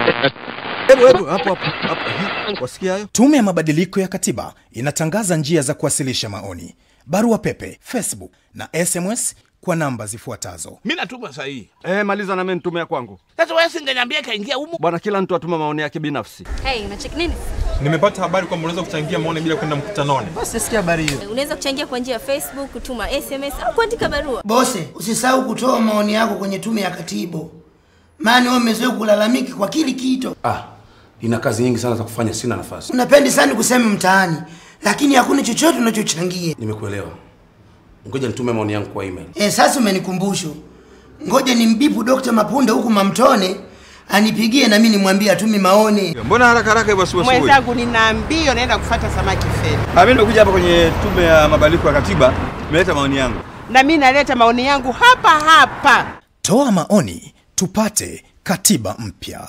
Hebu hebu hapo hapo hapo. Ehe, Wasikia hayo? Tume ya Mabadiliko ya Katiba inatangaza njia za kuwasilisha maoni, barua pepe, Facebook na SMS kwa namba zifuatazo: mi natuma sahihi. Eh, maliza na mimi nitumia kwangu. Sasa wewe singeniambia kaingia humu. Bwana, kila mtu atuma maoni yake binafsi. Hey, unacheki nini? Nimepata habari kwamba unaweza kuchangia maoni bila kwenda mkutanoni. Unaweza kuchangia kwa njia ya Facebook, kutuma SMS au kuandika barua. Bose, usisahau kutoa maoni yako kwenye tume ya katibu, maana wewe umezoea kulalamiki kwa kili kito. Ah, nina kazi nyingi sana za kufanya, sina nafasi. Unapendi sana kusema mtaani, lakini hakuna chochote unachochangia. Nimekuelewa, ngoja nitume maoni yangu kwa email. E, sasa umenikumbusha. Ngoja nimbipu Dr. Mapunda huku Mamtone anipigie na mimi nimwambie atume maoni. Mbona haraka haraka hivyo asubuhi asubuhi? Mwenzangu, nina mbio naenda kufuata samaki feri, Ah, mimi nimekuja hapa kwenye tume ya mabadiliko ya katiba, nimeleta maoni yangu. na mimi naleta maoni yangu hapa hapa. toa maoni tupate katiba mpya.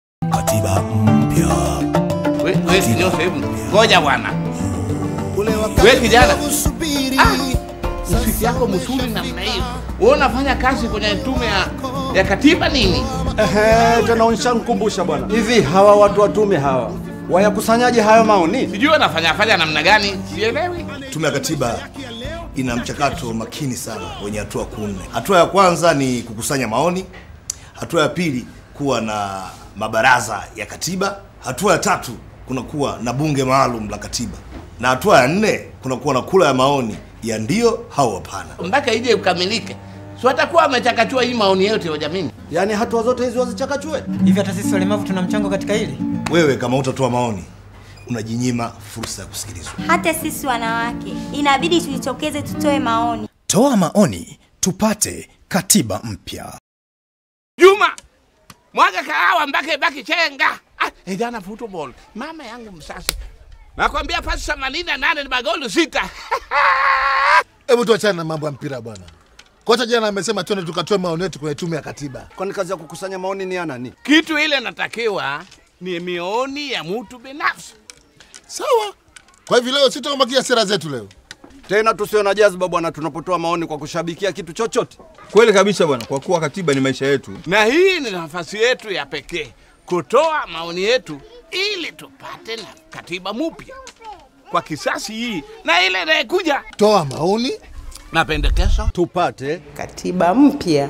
We- we sinyo sehemu. Ngoja bwana. We kijana. Ah, Msiki yako mzuri namna hiyo. Wewe unafanya kazi kwenye tume ya, ya katiba nini? Ehe, tena unishankumbusha bwana. Hivi hawa watu wa tume hawa wayakusanyaje hayo maoni? Sijui wanafanya fanya namna gani, sielewi. Tume ya Katiba ina mchakato makini sana wenye hatua kuu nne. Hatua ya kwanza ni kukusanya maoni, hatua ya pili kuwa na mabaraza ya katiba, hatua ya tatu kunakuwa na bunge maalum la katiba, na hatua ya nne kunakuwa na kura ya maoni ya ndio au hapana. Mpaka ije ukamilike. Si watakuwa wamechakachua hii maoni yote wa jamii. Yaani hatua zote hizi wazichakachue? Hivi hata sisi walemavu tuna mchango katika hili? Wewe kama utatoa maoni, unajinyima fursa ya kusikilizwa. Hata sisi wanawake inabidi tujitokeze, tutoe maoni. Toa maoni tupate katiba mpya. Juma, mwaga kahawa mpaka ibaki chenga. Ah, eh, jana football. Mama yangu msasi. Nakwambia pasi themanini na nane ni magoli sita. Hebu tuachane na mambo ya mpira bwana. Kocha jana amesema twende tukatoe maoni yetu kwenye tume ya katiba. Kwani kazi ya kukusanya maoni ni ya nani? Kitu ile natakiwa ni mioni ya mtu binafsi. Sawa. Kwa hivyo leo sitamakia sera zetu leo. Tena tusio na jazba bwana, tunapotoa maoni kwa kushabikia kitu chochote. Kweli kabisa bwana, kwa kuwa katiba ni maisha yetu. Na hii ni nafasi yetu ya pekee kutoa maoni yetu ili tupate na katiba mpya kwa kisasi hii na ile inayekuja. Toa maoni na pendekezo tupate Katiba mpya.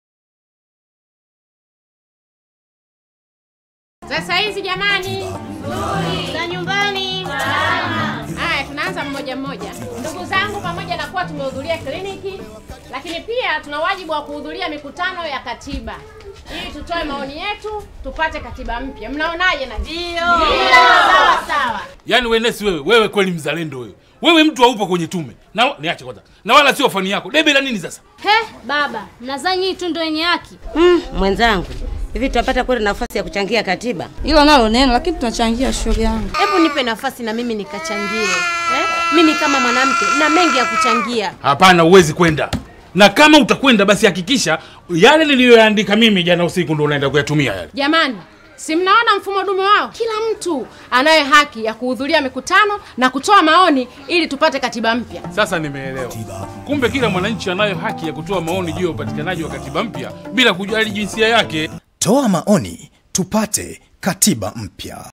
Sasa hizi jamani, za nyumbani. Haya, tunaanza mmoja mmoja. Ndugu zangu, pamoja na kuwa tumehudhuria kliniki, lakini pia tuna wajibu wa kuhudhuria mikutano ya katiba ili tutoe maoni yetu, tupate katiba mpya. Mnaonaje? na ndio sawa sawa. Yaani wewe Nesi, wewe wewe kweli mzalendo wewe. Wewe mtu haupo kwenye tume. Na niache kwanza. Na wala sio fani yako. Debe la nini sasa? He, baba, mnadhani hii tu ndio yenye haki? Mm, mwenzangu, hivi tutapata kweli nafasi ya kuchangia katiba? Hilo nalo neno, lakini tunachangia shughuli yangu. Hebu nipe nafasi na mimi nikachangie. Eh? Mimi kama mwanamke na mengi ya kuchangia. Hapana, huwezi kwenda. Na kama utakwenda basi hakikisha yale niliyoyaandika mimi jana usiku ndio unaenda kuyatumia yale. Jamani, si mnaona mfumo dume wao? Kila mtu anayo haki ya kuhudhuria mikutano na kutoa maoni ili tupate katiba mpya. Sasa nimeelewa. Kumbe kila mwananchi anayo haki ya kutoa maoni juu ya upatikanaji wa katiba mpya bila kujali jinsia yake. Toa maoni tupate katiba mpya.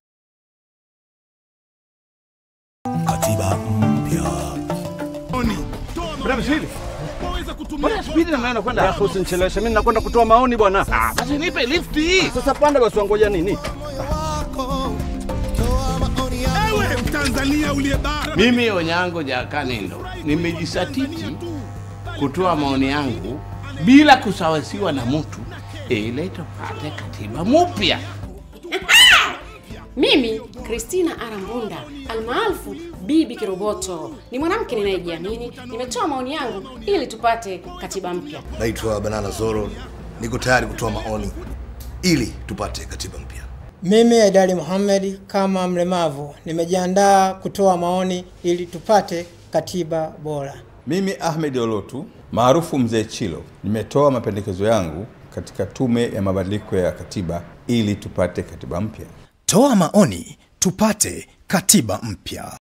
Katiba mpya. Bravo Shili. Mbona spidi na maana kwenda? Rafu usinicheleweshe, mimi nakwenda kutoa maoni bwana. Ah, basi nipe lift hii. Sasa panda basi wangoja nini? Ewe Mtanzania uliye bara. Mimi Onyango Jakanindo nimejisatiti kutoa maoni yangu bila kusawasiwa na mtu ili tupate katiba mpya. Mimi Christina Arambunda almaarufu Bibi Kiroboto ni mwanamke ninayejiamini. Nimetoa maoni yangu ili tupate katiba mpya. Naitwa Banana Zoro, niko tayari kutoa maoni ili tupate katiba mpya. Mimi Edali Muhammad kama mlemavu nimejiandaa kutoa maoni ili tupate katiba bora. Mimi Ahmed Olotu maarufu Mzee Chilo nimetoa mapendekezo yangu katika tume ya mabadiliko ya katiba ili tupate katiba mpya. Toa maoni tupate katiba mpya.